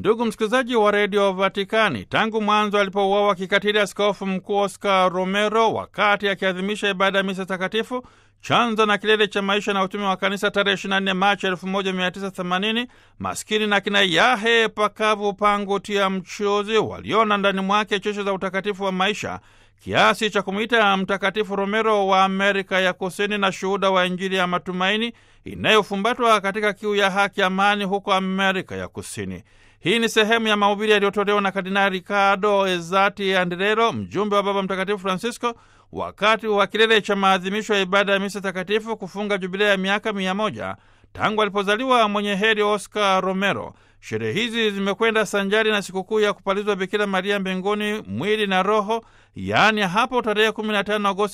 Ndugu msikilizaji wa redio Vatikani, tangu mwanzo alipouawa kikatili askofu mkuu Oscar Romero wakati akiadhimisha ibada ya misa takatifu, chanzo na kilele cha maisha na utume wa kanisa, tarehe 24 Machi 1980, maskini na kina yahe pakavu pangu tia mchuzi waliona ndani mwake cheche za utakatifu wa maisha kiasi cha kumwita Mtakatifu Romero wa Amerika ya Kusini na shuhuda wa Injili ya matumaini inayofumbatwa katika kiu ya haki, amani huko Amerika ya Kusini. Hii ni sehemu ya mahubiri yaliyotolewa na Kardinali Ricardo Ezati Andrero, mjumbe wa Baba Mtakatifu Francisco, wakati wa kilele cha maadhimisho ya ibada ya misa takatifu kufunga jubilea ya miaka mia moja tangu alipozaliwa mwenye heri Oscar Romero. Sherehe hizi zimekwenda sanjari na sikukuu ya kupalizwa Bikira Maria mbinguni mwili na roho, yaani hapo tarehe 15 Agosti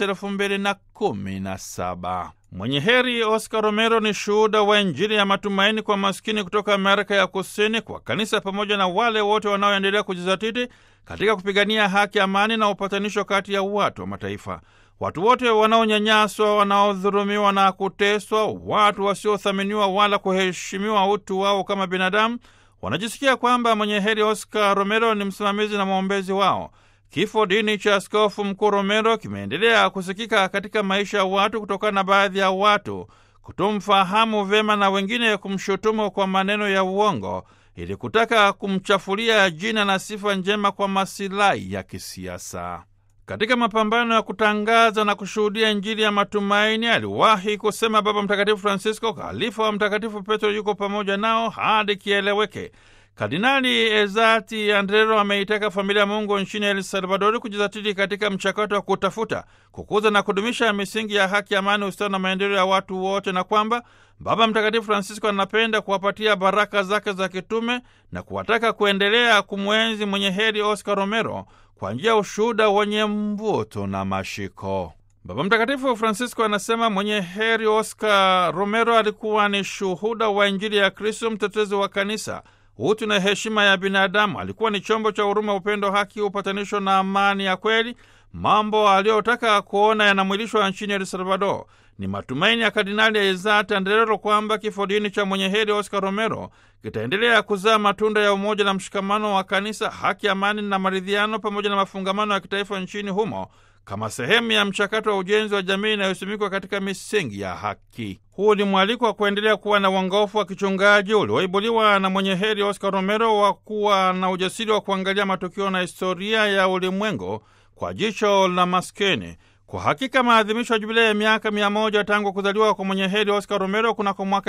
2017. Mwenye heri Oscar Romero ni shuhuda wa Injili ya matumaini kwa maskini kutoka Amerika ya Kusini, kwa kanisa pamoja na wale wote wanaoendelea kujizatiti katika kupigania haki, amani na upatanisho kati ya watu wa mataifa. Watu wote wanaonyanyaswa, wanaodhulumiwa na kuteswa, watu wasiothaminiwa wala kuheshimiwa utu wao kama binadamu, wanajisikia kwamba mwenye heri Oscar Romero ni msimamizi na mwombezi wao. Kifo dini cha askofu mkuu Romero kimeendelea kusikika katika maisha ya watu kutokana na baadhi ya watu kutomfahamu vyema na wengine kumshutumu kwa maneno ya uongo ili kutaka kumchafulia jina na sifa njema kwa masilahi ya kisiasa. Katika mapambano ya kutangaza na kushuhudia Injili ya matumaini, aliwahi kusema Baba Mtakatifu Francisco, khalifa wa Mtakatifu Petro yuko pamoja nao hadi kieleweke. Kardinali Ezati Andrero ameitaka familia ya Mungu nchini El Salvadori kujizatiti katika mchakato wa kutafuta, kukuza na kudumisha misingi ya haki, amani, ustawi na maendeleo ya watu wote, na kwamba Baba Mtakatifu Francisco anapenda kuwapatia baraka zake za kitume na kuwataka kuendelea kumwenzi mwenye heri Oscar Romero kwa njia ya ushuhuda wenye mvuto na mashiko. Baba Mtakatifu Francisco anasema mwenye heri Oscar Romero alikuwa ni shuhuda wa Injili ya Kristo, mtetezi wa kanisa, utu na heshima ya binadamu. Alikuwa ni chombo cha huruma, upendo, haki, upatanisho na amani ya kweli, mambo aliyotaka kuona yanamwilishwa nchini El Salvador. Ni matumaini ya Kardinali Ezati Andrero kwamba kifo dini cha mwenye heri Oscar Romero kitaendelea kuzaa matunda ya umoja na mshikamano wa kanisa, haki, amani na maridhiano, pamoja na mafungamano ya kitaifa nchini humo kama sehemu ya mchakato wa ujenzi wa jamii inayosimikwa katika misingi ya haki. Huu ni mwaliko wa kuendelea kuwa na uongofu wa kichungaji ulioibuliwa na mwenye heri Oscar Romero wa kuwa na ujasiri wa kuangalia matukio na historia ya ulimwengu kwa jicho la maskini. Kwa hakika maadhimisho ya jubilei ya miaka mia moja tangu kuzaliwa kwa mwenye heri Oscar Romero kunako mwaka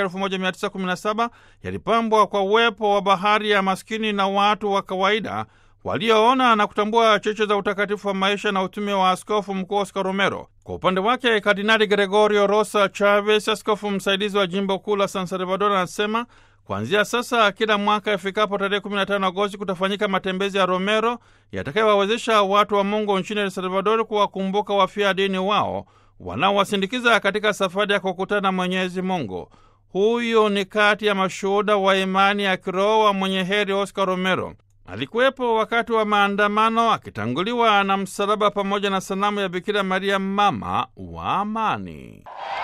1917 yalipambwa kwa uwepo wa bahari ya maskini na watu wa kawaida walioona na kutambua cheche za utakatifu wa maisha na utume wa askofu mkuu Oscar Romero. Kwa upande wake, Kardinali Gregorio Rosa Chavez, askofu msaidizi wa jimbo kuu la San Salvador, anasema kuanzia sasa, kila mwaka ifikapo tarehe 15 Agosti kutafanyika matembezi ya Romero yatakayowawezesha watu wa Mungu nchini El Salvador kuwakumbuka wafia dini wao wanaowasindikiza katika safari ya kukutana na Mwenyezi Mungu. Huyu ni kati ya mashuhuda wa imani ya kiroho wa mwenye heri Oscar Romero. Alikuwepo wakati wa maandamano akitanguliwa na msalaba pamoja na sanamu ya Bikira Maria, mama wa amani.